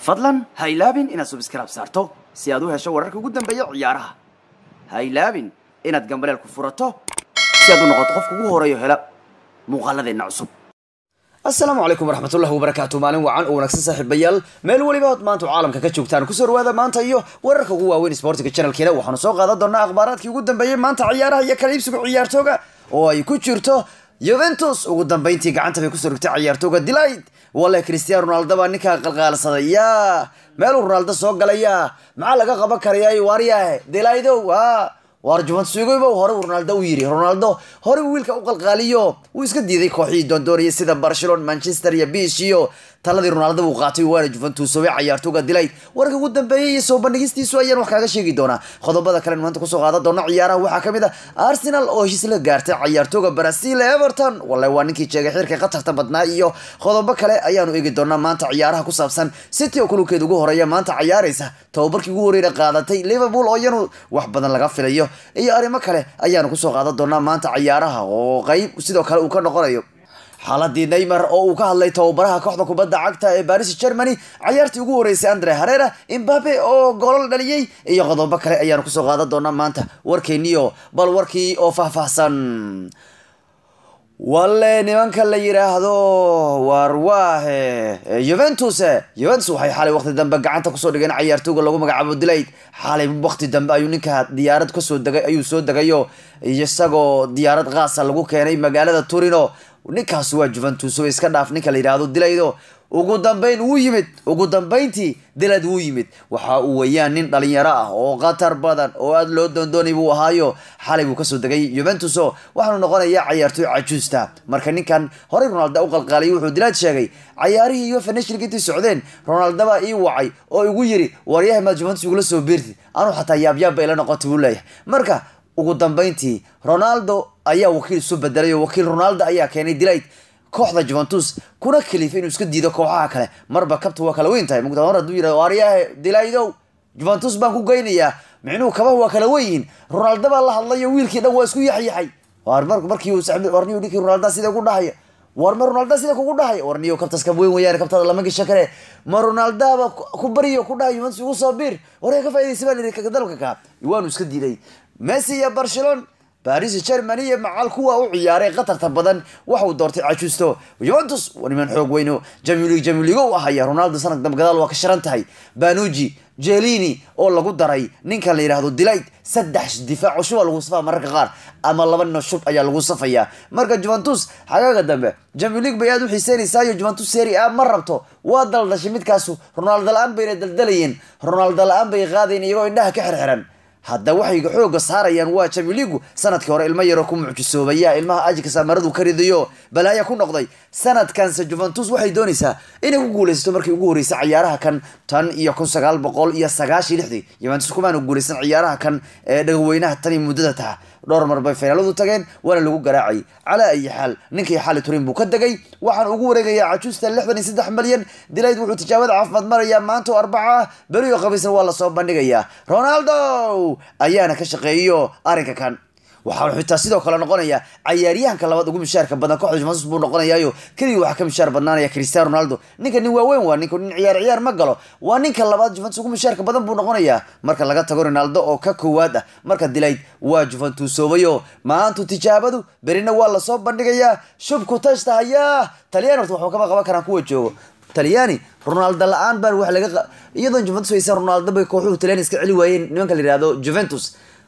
fadlan ha ilaabin inaad subscribe saarto si aad u hesho wararka ugu dambeeya ciyaaraha ha ilaabin inaad gambaleel ku furato si aad u noqoto qofka ugu horeeyo hela muuqaaladeenna cusub asalaamu calaykum waraxmatullahi wabarakaatu maalin wacan oo wanaagsan saaxiibayaal meel weliba ood maanta caalamka ka joogtaan kusoo dhawaada maanta iyo wararka ugu waaweyn sportiga channelkeena waxaanu soo qaadan doonaa akhbaaraadkii ugu dambeeyey maanta ciyaaraha iyo kala iibsiga ciyaartooga oo ay ku jirto yuventus ugu dambeyntii gacanta bay kusoo rigtay ciyaartooga delight wale cristiano ronaldo baa ninkaa qalqaalsaday ya meeluu ronaldo soo galaya maxaa laga qaban karayaa waaryahe delaydow ha waar juventus igoybow hore uu ronaldo u yiri ronaldo hore uu wiilka u qalqaaliyo wuu iska diiday kooxihii doondoonaya sida barcelona manchester iyo bish iyo taladii ronaldo buu qaatay waana juventus obe ciyaartooga dilayd warka ugu dambeeyay iyo soo bandhigistiisu ayaan wax kaaga sheegi doonaa qodobada kale maanta kusoo qaadan doona ciyaaraha waxaa kamid ah arsenal oo heshiis la gaartay ciyaartooga brazil everton wallahi waa ninkii jeegay xirka qatarta badnaa iyo qodobo kale ayaanu eegi doonaa maanta ciyaaraha ku saabsan city oo kulubkeed ugu horeeya maanta ciyaaraysa tababarkii ugu horreeyna qaadatay liverpool oo iyanu wax badan laga filayo iyo arrimo kale ayaanu kusoo qaadan doonaa maanta ciyaaraha oo qeyb sidoo kale uu ka noqonayo xaaladii neymar oo uu ka hadlay tababaraha kooxda kubadda cagta ee baris germany cayaartii ugu horeysay andre harera imbabe oo goolal dhaliyey iyo qodobo kale ayaanu kusoo qaadan doonaa maanta warkeeniyo bal warkii oo faahfaahsan walle nimanka la yiraahdo war waahe juventus juventus waxay xalay waqti dambe gacanta kusoo dhigeen ciyaartooga lagu magacaabo dilayd xalay waqti dambe ayuu ninka diyaarad kasoo degay ayuu soo degayo isagoo diyaarad qaasa lagu keenay magaalada turino ninkaas waa juventus oo iska dhaaf ninka la yidhaahdo dilaydo ugu dambeyn wuu yimid ugu dambeyntii dilad wuu yimid waxa uu weyaan nin dhalinyaro ah oo khatar badan oo aada loo doondoonay buu ahaayo xalay buu kasoo degay juventus o waxaanu noqonayaa cayaartooy cajuusta marka ninkan horey ronaldo u qalqaaliyay wuxuu dilaad sheegay cayaarihii iyo finashilka intii socdeen ronaldo baa ii wacay oo igu yiri waryahay maad juventus igula soo beertid anuu xataa yaabyaab bay ila noqotay buu leeyahay marka ugu dambeyntii ronaldo ayaa wakiil isu bedelay oo wakiil ronaldo ayaa keenay dilayd kooxda juventus kuna kalifay inuu iska diido kooxaha kale marba kabta waa kala weyn tahay mugta mar haduu yirahdo waaryahe dilaydow juventus baan ku geynayaa micnuhu kabaha waa kala weyiin ronaldo baa la hadlayo wiilkii dhan waa isku yaxyaxay war mar markii warniyo ninkii ronaldo sida ugu dhahaya war ma ronaldo sida kugu dhahaya warniyo kabtaas kab weyn weyaan kabtaada lama gasho kale ma ronaldaba ku bariyo ku dhahay juventus ugu soo biir waree ka faaidaysa baan iri dalka ka waanu iska diiday messi iyo barcelona baris germany iyo macal kuwa u ciyaaray qatarta badan waxauu doortay cajuusto juventus niman xoog weyno jamilig jamiligo u ahaya ronaldo sanad dambe gadaal waa ka sharan tahay banuji jelini oo lagu daray ninkan la yidhaahdo delight saddex difaac cusub aa lagu safaa mararka qaar ama laba nino shub ayaa lagu safayaa marka juventus xagaaga dambe jamilig bay aada u xiiseynaysayo juventus seri a ma rabto waa daldashay midkaasu ronaldo la-aan bayna daldalayeen ronaldo la-aan bay qaadayen iyagoo indhaha ka xirxiran hadda waxay xooga saarayaan waa jamiligu sanadkii hore ilmo yaroo ku mucjisoobaya ilmaha ajika maradu ka ridayo balaaya ku noqday sanadkanse juventus waxay doonaysaa inay ku guuleysato markii ugu horeysay ciyaaraha kan tan iyo kun sagaal boqol iyo sagaashii lixdii juventus kumaana guuleysan ciyaaraha kan ee dhagaweynaha tan iyo muddada taha dhowr mar bay finaaladu tageen waana lagu garaacay calaa ayi xaal ninkii xali turin buu ka degay waxaan ugu wareegayaa cajuusta lixdan iyo saddex malyan dilayd wuxuu tijaabada caafimaad marayaa maanta oo arbaca ah beriyo qabiisna waa lasoo bandhigayaa ronaldo ayaana ka shaqeeyo arrinka kan waxaa xitaa sidoo kale noqonaya cayaaryahanka labaad ugu mishaarka badan kooxda juventus buu noqonayaayo keligii waxaa ka mishaar badnaanaya cristiano ronaldo ninka nin waaweyn waa ninka nin ciyaar ciyaar ma galo waa ninka labaad juventus ugu mishaarka badan buu noqonayaa marka laga tago ronaldo oo ka koowaad ah marka dilayd waa juventus soobayo maantu tijaabadu berina waa lasoo bandhigayaa shubku tashta hayaa talyaani horta waxba kama qaban karaan kuwa joogo talyaani ronaldo la-aan baan wax laga iyadoon juventus haysan ronaldo bay kooxuhu talyaani iska celi waayeen nimanka la yihahdo juventus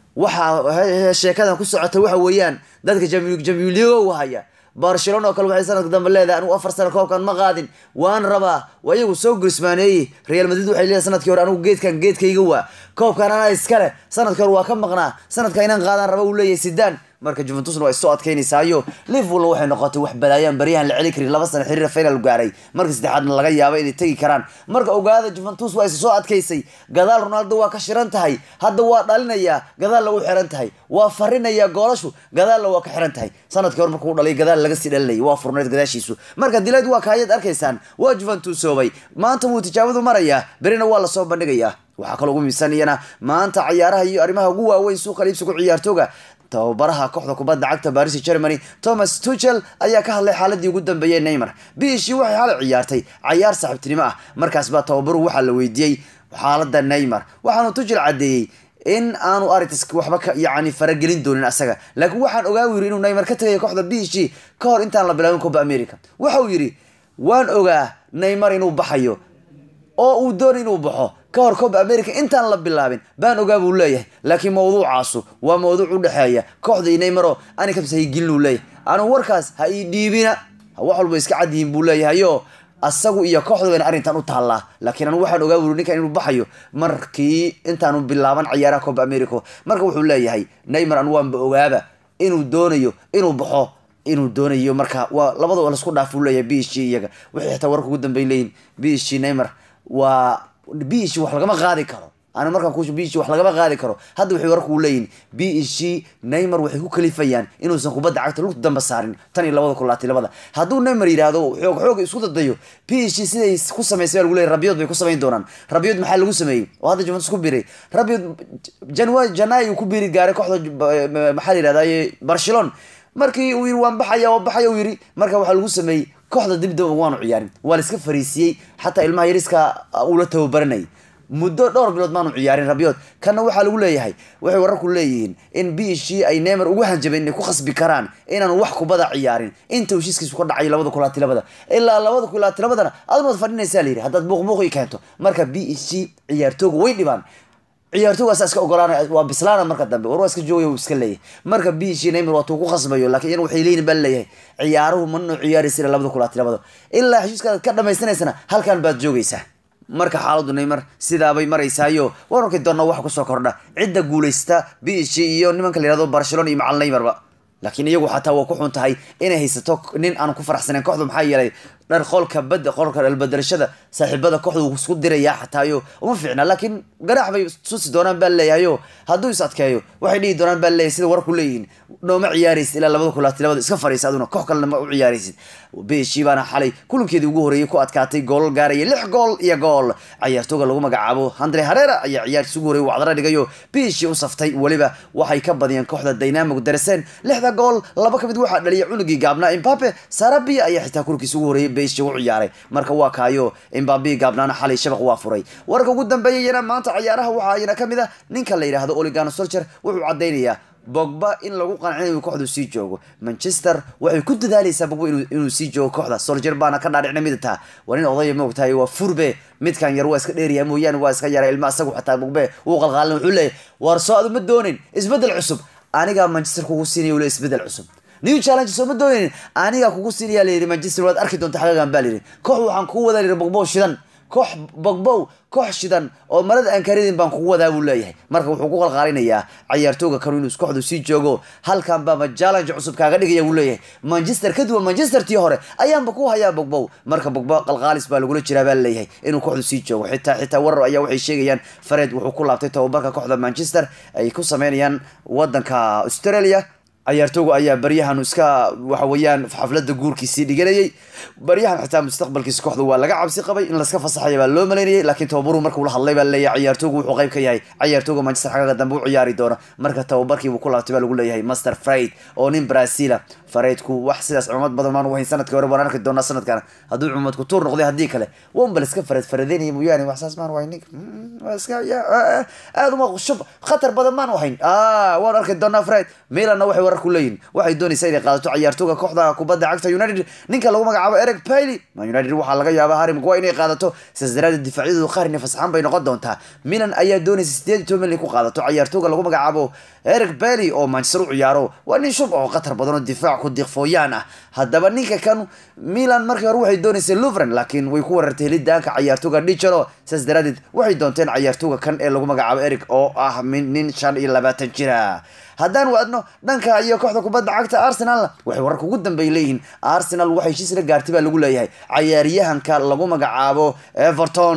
waxaa sheekadan ku socota waxa weeyaan dadka jamiligo haya barcelona oo kale waxay sanadka dambe leedahay anigu afar sano koobkan ma qaadin waan rabaa waa iyagu soo gurismaaneeyey real madrid waxay leedahay sanadkii hore anigu geedkan geedkayga waa koobkan anaa iskale sanadkii hore waa ka maqnaa sanadka inaan qaadaan raba uu leeyahay sidaan marka juventusna waa is soo adkeynaysaayo liverpoolna waxay noqotay wax balaayaan baryahan la celi karin laba sano xiriir final gaaray marka saddexaadna laga yaabo inay tegi karaan marka ogaada juventus waa is soo adkaysay gadaal ronaldo waa ka shiran tahay hadda waa dhalinayaa gadaalna u xiran tahay waa farinayaa goolashu gadaalna waa ka xiran tahay sanadkii hore markuu dhalay gadaal laga sii dhalinayay waa furneed gadaashiisu marka dilayd waa kaayaad arkaysaan waa juventus soobay maanta wuu tijaabadu marayaa berina waa lasoo bandhigayaa waxaa kaloo ugu miisanayana maanta cayaaraha iyo arrimaha ugu waaweyn suuqa liibsigu ciyaartooga tababaraha kooxda kubadda cagta baris germany thomas tuchel ayaa ka hadlay xaaladii ugu dambeeyey neymar biishii waxay xalay ciyaartay cayaar saaxiibtinimo ah markaas baa tababaruhu waxaa la weydiiyey xaalada neymar waxaanu tuchel caddeeyey in aanu aritas waxba ka yani faragelin doonin asaga laakiin waxaan ogaa yiri inuu neymar ka tagayo kooxda b g ka hor intaan la bilaabin coba america waxa uu yidhi waan ogaa neymar inuu baxayo oo uu doonay inuu baxo ka hor coba america intaan la bilaabin baan ogaa buu leeyahay laakiin mawduucaasu waa mawduuc u dhexeeya kooxda iyo neymaro ani kabsa haygelin uu leeyahay anu warkaas ha ii dhiibina wax walba iska cadyihiin buu leeyahayo asagu iyo kooxda wayna arrintan u taallaa laakiin anu waxaan ogaa wuri ninkan inuu baxayo markii intaanu bilaaban ciyaaraha coba america marka wuxuu leeyahay neymar anu waanba ogaaba inuu doonayo inuu baxo inuu doonayo marka waa labada lasku dhaaf uu leeyahay b g iyaga waxay xitaa warka ugu dambey leeyihin b g neymar waa b g wax lagama qaadi karo ana markaan ku b g wax lagama qaadi karo hadda waxay warku leeyihin b g neymar waxay ku kalifayaan inuusan kubadda cagta lugta damba saarin tan iyo labada kulaati labada hadduu neymar yidhaahdo xoog xoog isku dadayo b g siday ku samaysay baa lagu leeyahy rabiyood bay ku samayn doonaan rabiyood maxaa lagu sameeyey oo hadda juventus ku biray rabiyood janwa janay uu ku biri gaaray kooxda maxaa la yidhahdaye barcelona markii uu yiri waan baxaya waa baxaya uu yiri marka waxaa lagu sameeyey kooxda dibdaba waanu ciyaarin waa la iska fariisiyey xataa ilmaha yariska ula tababaranayay muddo dhowr bilood maanu ciyaarin rabyood kana waxaa lagu leeyahay waxay wararku leeyihiin in b g ay neymar ugu hanjabeen inay ku khasbi karaan inaanu wax kubada ciyaarin inta heshiiskiisu ka dhacayo labada kulaati labada ilaa labada kulaati labadana adun waad fadhinaysaa la yidhi haddaad buuqbuuqi keento marka b g ciyaartooga way dhibaan ciyaartoogaasa iska ogolaanay waa bislaana marka dambe war waa iska joogaya uu iska leeyahay marka b g neymar waatuu ku khasbayo laakiin iyan waxay leeyihin baa leeyahay ciyaaruhu manoo ciyaaraysa ilaa labada kulaati labada ilaa heshiiskaad ka dhamaystanaysana halkan baad joogaysaa marka xaaladu neymar sidaabay maraysaayo waan arki doonaa wax kusoo kordha cidda guulaysta b g iyo nimanka la yihahdo barcelona iyo macal neymarba laakiin iyagu xataa waa ku xun tahay inay haysato nin aan ku faraxsanayn kooxda maxaa yeelay dhar qolka bad qolka dhalbadarashada saaxiibada kooxda wuu isku dirayaa xataayo uma fiicna laakiin garaax bay tusi doonaan baa leeyahayo hadduu is adkeeyo waxay dhihi doonaan baa leeyahay sida warku leeyihiin nooma ciyaaraysid ilaa labada kulaati labada iska fariisa aduna koox kalena ma u ciyaaraysid beshi baana xalay kulankeedii ugu horeeyay ku adkaatay goolal gaaraya lix gool iyo gool cayaartooga lagu magacaabo andre harera ayaa ciyaartiis ugu horreeyay wacdara dhigayo beshi u saftay weliba waxay ka badiyeen kooxda dynamic dareseen lixda gool laba ka mid waxaa dhaliyay cunugii gaabnaa imbape sarabia ayaa xitaa kulankiis ugu horreeyay beshi u ciyaaray marka waa kaayo imbabe gaabnaana xalay shabaq waa furay warka ugu dambeeyayana maanta ciyaaraha waxaa ayana ka mid a ninka la yidhaahdo oligano solcher wuxuu caddaynayaa bogba in lagu qancinayo kooxdu sii joogo manchester waxay ku dadaalaysaa bogba inuu sii joogo kooxda soljer baana ka dhaadhicna midata waa nin odaya maogtahay waa furbe midkan yar waa iska dheeriya mooyaane waa iska yara ilma isagu xataa bogbe wuu qalqaalin wuxuu leeyahy war soo adu ma doonin isbedel cusub anigaa manchester kugu siinaya le isbedel cusub new challenge soo ma doonin anigaa kugu siinaya layidhi manchester waad arki doonta xagagan baa layidhi koox waxaan kugu wadaa layidhi bogbow shidan koox bogbow koox shidan oo marada aan karidin baan kugu wadaa buu leeyahay marka wuxuu ku qalqaalinayaa cayaartooga kanu inuu kooxdu sii joogo halkan baaba challenge cusub kaaga dhigaya buu leeyahay manchester kaduwan manchester tii hore ayaanba ku hayaa bogbow marka bogbow qalqaalis baa lagula jiraa baa leeyahay inuu kooxdu sii joogo xitaa xitaa warar ayaa waxay sheegayaan fared wuxuu ku laabtay tababarka kooxda manchester ay ku sameynayaan wadanka australia cayaartooga ayaa baryahan iska waxa weeyaan xaflada guurkiisii dhiganayay baryahan xitaa mustaqbalkiisa kooxda waa laga cabsi qabay in laska fasaxaya baa loo malaynayay laakiin tababaru markuu la hadlay baa leeyahay cayaartoogu wuxuu qayb ka yahay cayaartooga manchester xagaga dambe u ciyaari doona marka tababarkiibuu ku laabtay baa lagu leeyahay master fraid oo nin brazila fareydku wax sidaas cumad badan maan wahayn sanadkii hore waan arki doonaa sanadkan hadduu cumad ku tuur noqday haddii kale wanba la iska fared faradeynaya mooyaane wax saas maan wahayn nin waa iska aada uma shub khatar badan maan wahayn waan arki doonaa fraid milanna waxay warar ku leeyihin waxay doonaysaa inay qaadato cayaartooga kooxda kubadda cagta united ninka lagu magacaabo eric paily man united waxaa laga yaabaa harry maguire inay qaadato sidaas daraadeed difaacyadoodu qaarni fasaxan bay noqon doontaa milan ayaa doonaysa sideed iyo toban milyan ku qaadato cayaartooga lagu magacaabo eric bailey oo manchester u ciyaaro waa nin shub oo khatar badan oo difaac ku diqfooyaan ah haddaba ninka kan milan markii hore waxay doonaysay luvren laakiin way ku warartay helidaanka cayaartooga dijalo sidaas daraadeed waxay doonteen cayaartooga kan ee lagu magacaabo eric oo ah nin shan iyo labaatan jira haddaan waadno dhanka iyo kooxda kubadda cagta arsenalna waxay wararka ugu dambeey leeyihiin arsenal waxay heshiis la gaartay baa lagu leeyahay cayaaryahanka lagu magacaabo everton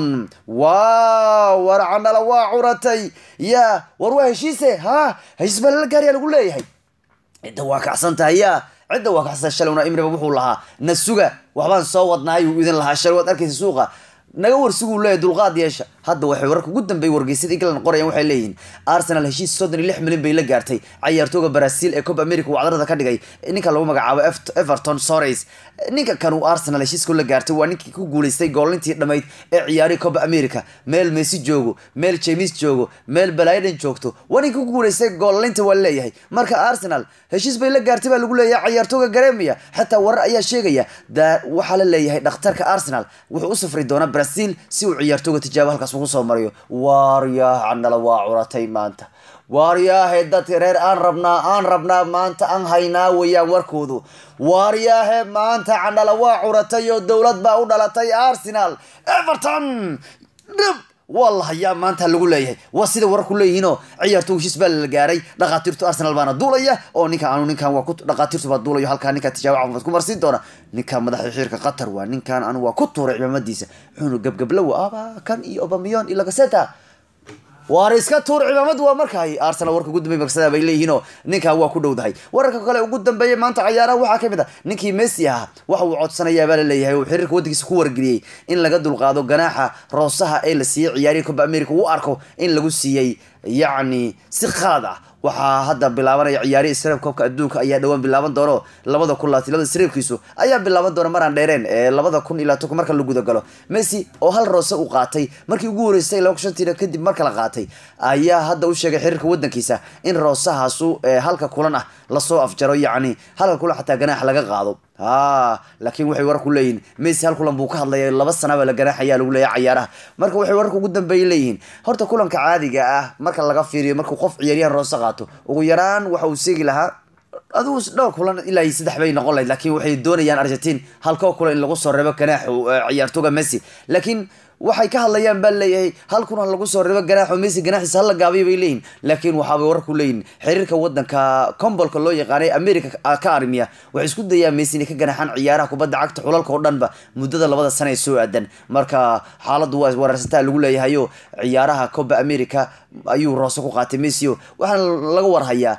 wow warcanala waa curatay ya war waa heshiise ha heshiis baa lala gaaryaa lagu leeyahay cidda waa kacsan tahay ya cidda waa kacsan shalowna imriba wuxuu lahaa nasuga waxbaan soo wadnaayuu idin lahaa shalay waad arkaysa suuqa naga warsiguu leeyahy dulqaad yeesha hadda waxay wararka ugu dambeeyay wargeysyada england qorayaan waxay leeyihiin arsenal heshiis soddon iyo lix milyan bay la gaartay cayaartooga brazil ee copa america wacdarada ka dhigay ninka lagu magacaabo everton sores ninka kan uu arsenal heshiisku la gaartay waa ninkii ku guuleystay goolintii dhamayd ee ciyaarihii copa america meel messi joogo meel james joogo meel balaiden joogto waa ninka ku guuleystay goolinta waa leeyahay marka arsenal heshiis bay la gaartay baa lagu leeyahay cayaartooga garemia xataa warar ayaa sheegaya waxaa la leeyahay dhakhtarka arsenal wuxuu u safri doonaa brazil si uu ciyaartooga tijaabo halkaas ugu soo mariyo waaryaah candhala waa curatay maanta waaryaahe dadka reer aan rabnaa aan rabnaa maanta aan haynaa weeyaan warkoodu waaryaahe maanta candhala waa curatay oo dowlad baa u dhalatay arsenal everton dhib waa la hayaa maanta lagu leeyahay waa sida wararku leeyihiinoo ciyaartooga heshiis baa la gaaray dhakhaatiirtu arsenal baana duulaya oo ninkan anu ninkan waa ku dhakhaatiirtu baa duulayo halkaa ninkaa tijaabo caafimaad ku marsiin doona ninkan madaxa xiirka qatar waa ninkan anu waa ku tuuray cimaamadiisa wuxuuna gebgablowa aba kan iyo obamiyon iyo lagaseta waar iska tuur cimaamad waa markaay arsenal warka ugu dambey marsada bay leeyihiinoo ninkan waa ku dhowdahay wararka kale ugu dambeeyay maanta cayaaraha waxaa kamid ah ninkii messi ahaa waxa uu codsanayaa baa laleeyahay uu xiriirka waddankiisa ku wargeliyey in laga dulqaado ganaaxa roosaha ee la siiyey ciyaarihii coba america uu arko in lagu siiyey yacni si khalad ah waxaa hadda bilaabanaya ciyaarihii sreeb koobka adduunka ayaa dhawaan bilaaban doono labada kun labaatan labada sreebkiisu ayaa bilaaban doona maraan dheereen ee labada kun iyo labaatan marka la guda galo messi oo hal roose uu qaatay markii ugu horeysay laba kun shantiina kadib marka la qaatay ayaa hadda u sheegay xiriirka waddankiisa in roosahaasu halka kulan ah lasoo afjaro yacni halka kulan xataa ganaax laga qaado ha laakiin waxay wararku leeyihiin messi hal kulan buu ka hadlaya laba sanaba la ganaaxayaa lagu leeyahay cayaaraha marka waxay wararka ugu dambeeyay leeyihiin horta kulanka caadiga ah marka laga fiiriyo markuu qof ciyaaryahan roose qaato ugu yaraan waxa uu seegi lahaa adigu dhowr kulan ilaa iyo saddex bay noqon lahayd laakiin waxay doonayaan argentin halkoo kulan in lagu soo reebo ganaaxu ciyaartooga messi laakiin waxay ka hadlayaan baa leeyahay hal kun lagu soo reebo ganaaxo messi ganaaxiisa hala gaabiyo bay leeyihin laakiin waxaabay wararku leeyihin xiriirka wadanka combolka loo yaqaanay america ka armiya waxay isku dayaan messi inay ka ganaaxaan ciyaaraha kubadda cagta xulalka oo dhanba muddada labada sana ee soo aadan marka xaaladdu waa weerarsataa lagu leeyahayo ciyaaraha coba america ayuu roose ku qaatay messi o waxaana laga warhayaa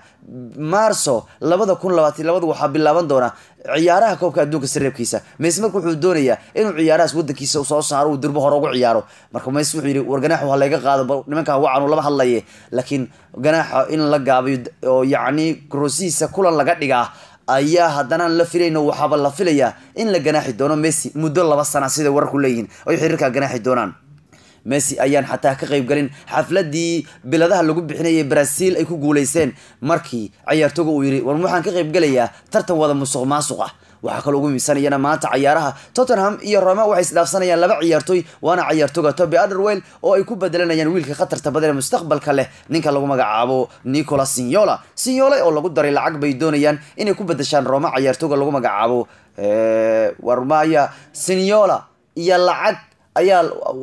marso labada kun labaatan labada waxaa bilaaban doona ciyaaraha koobka adduunka sareebkiisa messi marka wuxuu doonayaa inuu ciyaarahaas wadankiisa soo saaro uu durbo hore ugu ciyaaro marka messi wuxuu yidhi war ganaaxu ha layga qaado nimankan wacan lama hadlaye laakiin ganaaxa in la gaabayo oo yacni roosihiisa kulan laga dhigaa ayaa haddana la filayno waxaaba la filayaa in la ganaaxi doono messi muddo laba sana sida wararku leeyihiin ay xiriirkaa ganaaxi doonaan messi ayaan xataa ka qayb galin xafladii biladaha lagu bixinayay brazil ay ku guuleysteen markii cayaartooga uu yidhi war waxaan ka qayb galayaa tartan wada musuq maasuq ah waxaa kaloo ugu miisanayana maanta cayaaraha tottenham iyo roma waxay isdhaafsanayaan laba ciyaartooy waana cayaartooga toby underwell oo ay ku bedelanayaan wiilka khatarta badan ee mustaqbalka leh ninka lagu magacaabo nicola signola signola oo lagu daray lacag bay doonayaan inay ku bedeshaan roma cayaartooga lagu magacaabo warmaya signola iyo lacag ayaa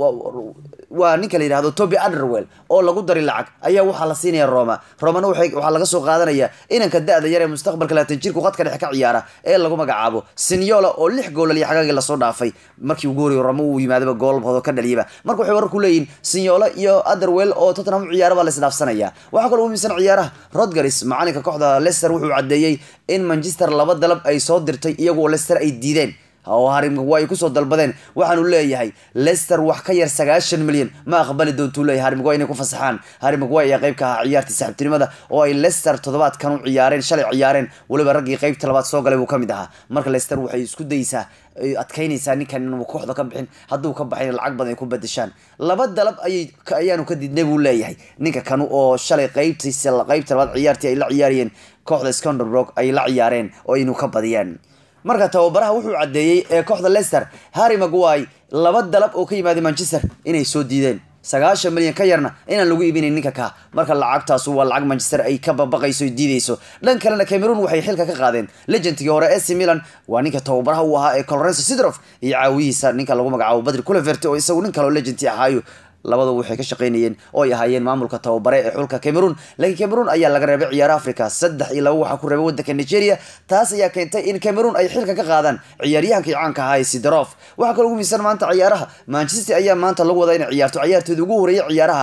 waa ninka la yidhahdo toby underwell oo lagu dari lacag ayaa waxaa la siinaya roma romana waxaa laga soo qaadanaya inanka da-da yar ee mustaqbalka labaatan jirku qadka dhexe ka ciyaara ee lagu magacaabo sinyola oo lix goolal iyo xagaagii lasoo dhaafay markii ugu horreyo roma uu yimaadaba goolboodo ka dhaliyaba marka waxay wararku leeyihin sinyola iyo underwell oo tottenham u ciyaara baa la isdhaafsanaya waxaa kaloo umiisan ciyaaraha rodgers macalinka kooxda leicester wuxuu caddeeyey in manchester laba dalab ay soo dirtay iyagoo leicester ay diideen oo harimagwa ay kusoo dalbadeen waxaanu leeyahay lester wax ka yar sagaashan milyan ma aqbali doontuu leeyahay harimagwa inay ku fasaxaan harimagwa ayaa qayb ka ahaa ciyaartii saxibtinimada oo ay lester toddobaadkan u ciyaareen shalay ciyaareen weliba raggii qaybta labaad soo galay buu ka mid ahaa marka lester waxay isku daysaa adkaynaysaa ninkan inuu kooxda ka bixin hadduu ka baxay lacag badan ay ku badashaan laba dalab ayay ayaanu ka didnay buu leeyahay ninka kanu oo shalay qaybtiisa qaybta labaad ciyaartii ay la ciyaarayeen kooxda sconderbrook ay la ciyaareen oo inuu ka badiyaan marka tababaraha wuxuu caddeeyey ee kooxda leicester harry magway laba dalab oo ka yimaaday manchester inay soo diideen sagaashan milyan ka yarna inaan lagu iibinayn ninka ka marka lacagtaasu waa lacag manchester ay ka babaqayso diideyso dhan kalena cameroon waxay xilka ka qaadeen legendkii hore ac milan waa ninka tababaraha uu ahaa ee colorenso sidrof iyo caawiyihiisa ninka lagu magacaabo badri culevert oo isagu nin kaleo legendti ahaayo labadaba waxay ka shaqaynayeen oo ay ahaayeen maamulka tababare ee xulka cameroon laakiin cameroon ayaa laga reebay ciyaara africa saddex iyo laba waxaa ku reebay wadanka nigeria taas ayaa keentay in cameroon ay xilka ka qaadaan ciyaaryahankii caanka ahaa ee sidarof waxaa kaloo ugu miisan maanta ciyaaraha manchester ayaa maanta lagu wadaa inay ciyaarto ciyaartooda ugu horeeyay ciyaaraha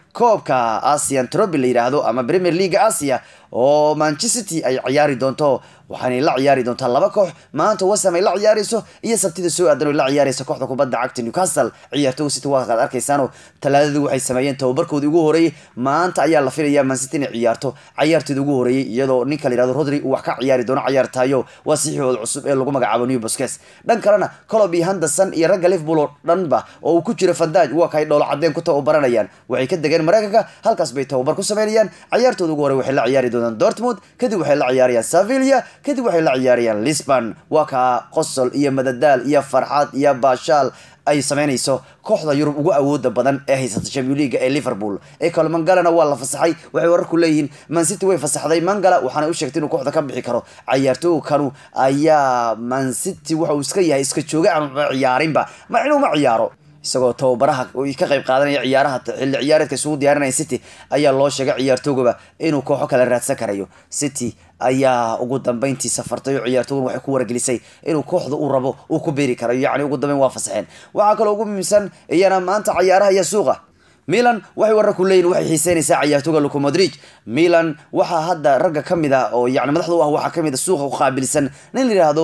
koobka asian trobi la yidhaahdo ama premier leaga asia oo manchester city ay ciyaari doonto waxaanay la ciyaari doontaa laba koox maanta wasam ay la ciyaarayso iyo sabtida soo aadan oo la ciyaaraysa kooxda kubadda cagta newcastle ciyaartooga city waa kaad arkaysaano talaadadii waxay sameeyeen tababarkoodii ugu horeeyey maanta ayaa la filayaa man city inay ciyaarto ciyaarteeda ugu horeeyey iyadoo ninka la yihahdo rodri uu wax ka ciyaari doono ciyaartayo waa siixooda cusub ee lagu magacaabo new bosques dhan kalena colob iyo henderson iyo ragga liverpool oo dhanba oo uu ku jiro fandaj waa kay dhowlo cadeen ku tababaranayaan waxay ka degeen mareykanka halkaas bay tababar ku sameynayaan ciyaartooda ugu horey waxay la ciyaari doonaan dortmund kadib waxay la ciyaarayaan sevilla kadib waxay la ciyaarayaan lisbon waa kaa qosol iyo madadaal iyo farxad iyo baashaal ay sameynayso kooxda yurub ugu awooda badan ee haysata champion league ee liverpool ee kale mangalana waa la fasaxay waxay wararku leeyihiin man city way fasaxday mangala waxaana u sheegtay inuu kooxda ka bixi karo ciyaartooga kanu ayaa man city waxa uu iska yahay iska jooga aan ciyaarinba ma inuu ma ciyaaro isagoo tababaraha ka qayb qaadanaya ciyaaraha xilli ciyaareedka isugu diyaarinaya city ayaa loo sheegay ciyaartoogaba inuu kooxo kale raadsan karayo city ayaa ugu dambeyntii safartay oo ciyaartoogan waxay ku wargelisay inuu kooxda uu rabo uu ku beeri karayo yacni ugu dambeyn waa fasaxeen waxaa kaloo ugu muhiimsan iyana maanta ciyaaraha iyo suuqa milan waxay wararku leeyihin waxay xiiseynaysaa ciyaartooga luco modrig milan waxaa hadda ragga ka mid a oo yani madaxda u ah waxaa kamid a suuqa u qaabilsan nin la yihahdo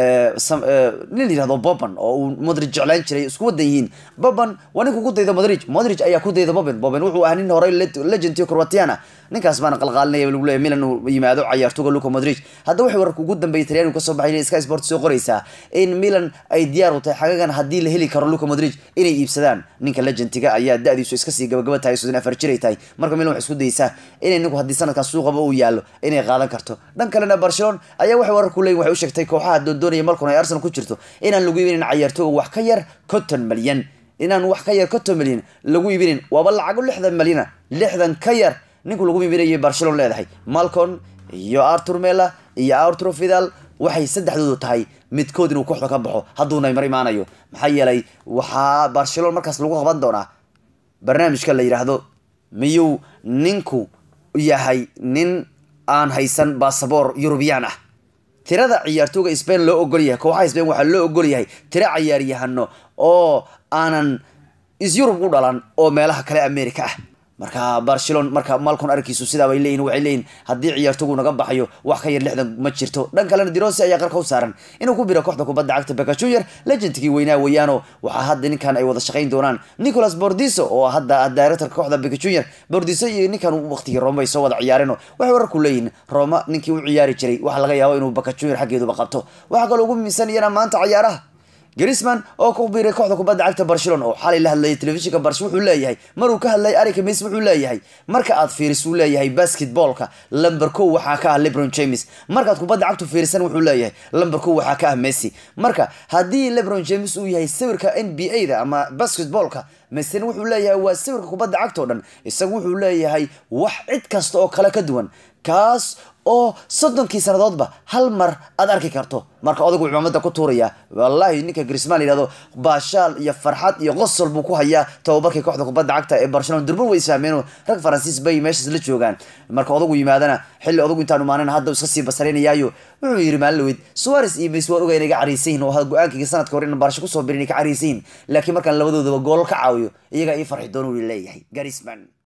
nin la yihahdo boban oo uu modrig jeclaan jiray isku wadan yihiin boban waa ninka ku dayda modrig modrig ayaa ku dayda boban boban wuxuu ahaa nin horey legend iyo croatiana ninkaas baana qalqaalinaya lagu leeyahy milan uu yimaado ciyaartooga luco modrig hadda waxay wararka ugu dambeeyay talyaanigu kasoo baxay sky sport soo qoraysaa in milan ay diyaar u tahay xagagan haddii la heli karo luco modrig inay iibsadaan ninka legendiga ayaa da-diisu iska sii gabagaba tahay soddon afar jir ay tahay marka milan waxay isku dayeysaa inay ninku haddii sanadkan suuqaba uu yaallo inay qaadan karto dhan kalena barcelona ayaa waxay wararku leeyihin waxay u sheegtay kooxaha doondoonaya malkun ay arsenal ku jirto inaan lagu iibinin ciyaartooga wax ka yar konton malyan inaan wax ka yar konton malyan lagu iibinin waaba lacago lixdan malyana lixdan ka yar ninku lagu iibinayay barcelona leedahay malcon iyo artur mela iyo arturo vidal waxay saddexdoodu tahay midkood inuu kooxda ka baxo hadduu naymar imaanayo maxaa yeelay waxaa barcelona markaas lagu qaban doonaa barnaamijka la yidhaahdo miyuu ninku yahay nin aan haysan basaboor eurubiyaan ah tirada ciyaartooga spain loo ogol yahay kooxaha spain waxaa loo ogol yahay tiro ciyaaryahano oo aanan isyurub u dhalan oo meelaha kale america ah marka barcelona marka malcon arkiisu sidaa bay leeyihin waxay leeyihin haddii ciyaartogu naga baxayo wax ka yar lixdan ma jirto dhan kalena dirosi ayaa qarka u saaran inuu ku biro kooxda kubadda cagta beka junior legendkii weynaa weeyaano waxaa hadda ninkan ay wada shaqayn doonaan nicolas bordiso oo hadda directorka kooxda beka junior bordiso iyo ninkan waqtigii roma ay soo wada ciyaareen waxay wararku leeyihin roma ninkii u ciyaari jiray waxaa laga yaabo inuu beka junior xaggeeduba qabto waxaa kaloo ugu muhiimsan iyana maanta ciyaaraha grisman oo ku biiray kooxda kubadda cagta barcelona oo xalay la hadlayay telefishinka barsh wuxuu leeyahay maruu ka hadlayay arika mes wuxuu leeyahay marka aad fiiris uu leeyahay basketballka lamber kow waxaa ka ah lebron james markaad kubadda cagtu fiirisan wuxuu leeyahay lamber kow waxaa ka ah messi marka haddii lebron james uu yahay sawirka n b a da ama basketballka mesina wuxuu leeyahay waa sawirka kubadda cagta o dhan isagu wuxuu leeyahay wax cid kasta oo kale ka duwan kaas oo soddonkii sannadoodba hal mar aad arki karto marka odagu cimaamada ku tuuraya wallahi ninka grisman la yihahdo baashaal iyo farxad iyo qosol buu ku hayaa tababarkii kooxda kubadda cagta ee barcelona durban way isfahmeen rag faransiis bay meeshaas la joogaan marka odagu yimaadana xilli odagu intaan imaanan hadda iska sii basaraynayaayo wuxuu yidhi maalin suares iyo mes waan ogaa inay ga cariysan yihin oo go-aankayga sanadka hore in barsho kusoo birin inay ka cariysan yihin laakiin markaan labadoodaba goolal ka caawiyo iyagaa ii farxi doona uu leeyahay garisman